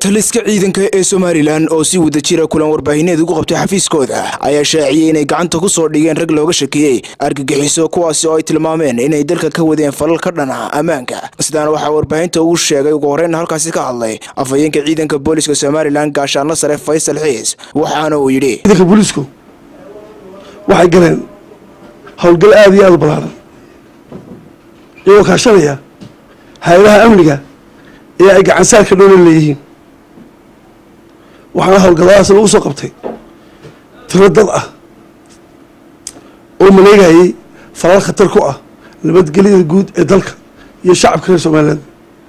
taliska ciidanka ee somalilan oo si wada jira kulan warbaahineed ugu qabtay xafiiskooda ayaa shaaciyey inay gacanta ku soo dhigeen rag looga shakiyey argagixiso kuwaasi oo ay tilmaameen inay dalka ka wadeen falal ka dhan ah ammaanka sidaana waxaa warbaahinta uu sheegay ugu horreynna halkaasi ka hadlay afhayeenka ciidanka booliska somalilan gaashaanla sare faysal xiis waxaana uu yidhi ciidanka booliisku waxay galeen howlgal aada iyo aada u ballaaran iyagoo kaashanaya hay-adaha amniga ee ay gacansaarka dhowla leeyihiin waxaana howlgalladaas lagu soo qabtay tiro dad ah oo maleegayay falal khatar ku ah nabadgelyada guud ee dalka iyo shacabka reer somaliland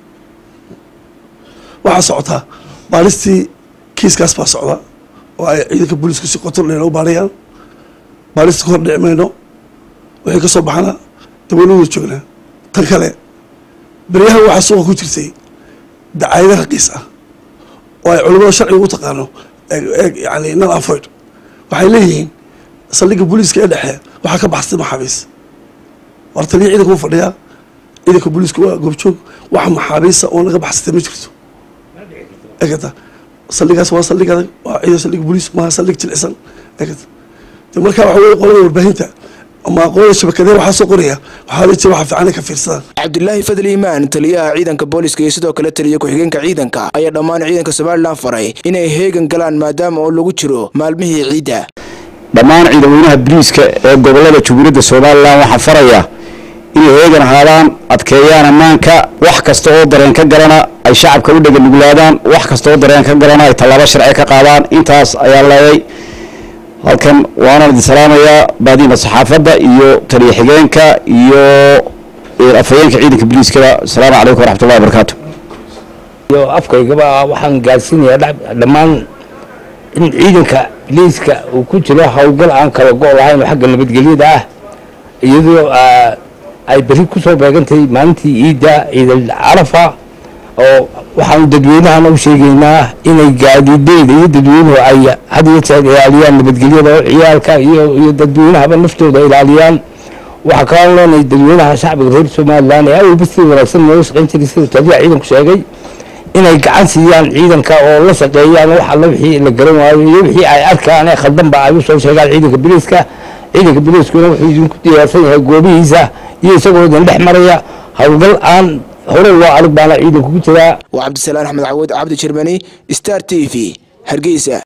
waxaa socotaa baalistii kiiskaas baa socda oo ay ciidanka booliisku si qotor dheer u baarayaan baalista ka hor dhici mayno wixii ka soo baxana dabaynu wada joognaa tan kale beryahan waxaa suuqa ku jirtay dacayado raqiis ah oo ay culimada sharciga u taqaano yani nal afoyd waxay leeyihiin saldhigga booliiska ee dhexe waxaa ka baxsatay maxaabiis war taliya ciidanka u fadhiyaa ciidanka booliiska waa goobjoog waxa maxaabiisa oo naga baxsatay ma jirto egata saldhigaas waa saldhig adag waa ciidan saldhig booliis maaha saldhig jilicsan egata de markaa waxa weye qolada warbaahinta ama aqoonada shabakadee waxaa soo qoraya waxaa jira waxa fiican ka fiirsadaan cabdilaahi fadli imaan taliyaha ciidanka booliska iyo sidoo kale taliya ku-xigeenka ciidanka ayaa dhammaan ciidanka somalilan faray inay heegan galaan maadaama oo lagu jiro maalmihii ciidda dhammaan ciidamweynaha boliiska ee gobolada jubuuradda somalilan waxaa faraya inay heegan ahaadaan adkeeyaan ammaanka wax kasta oo dareen ka galana ay shacabka u dheganuglaadaan wax kasta oo dareen ka galana ay tallaabo sharci ka qaadaan intaas ayaa leeday halkan waanaan idin salaamayaa baadiina saxaafadda iyo taliya xigeenka iyo afhayeenka ciidanka boliiskada asalaamu calaykum waraxmatullahi wabarakaatu iyo afkaygaba waxaan gaarsiinayaa dhammaan in ciidanka boliiska uu ku jiro howlgal aan kala go' lahayn oo xagga nabadgelyada ah iyadoo ay beri ku soo beegantahay maalintii ciidda ciidal carafa oo waxaanu dadweynahana u sheegaynaa inay gaadiideyda iyo dadweynuhu ay had iyo jeer ilaaliyaan nabadgelyada oo ciyaalka iyo dadweynahaba naftooda ilaaliyaan waxaa kaloo leenahay dadweynaha shacbiga reer somalilan ee awalba si wanaagsan noola shaqayn jiray sida taliyaha ciidanku sheegay inay gacan siiyaan ciidanka oo la shaqeeyaan wax alla wixii la garan waayo iyo wixii ay arkaan ee khaldanba ay u soo sheegaan ciidanka boliiska ciidanka boliiskuna wuxuu idinku diyaarsan yahay goobihiisa iyo isagoo idin dhex maraya howlgal aan hore loo arag baana ciidanku ku jiraa waa cabdisalaan axmed cawood cabdi jermani star t v hargeysa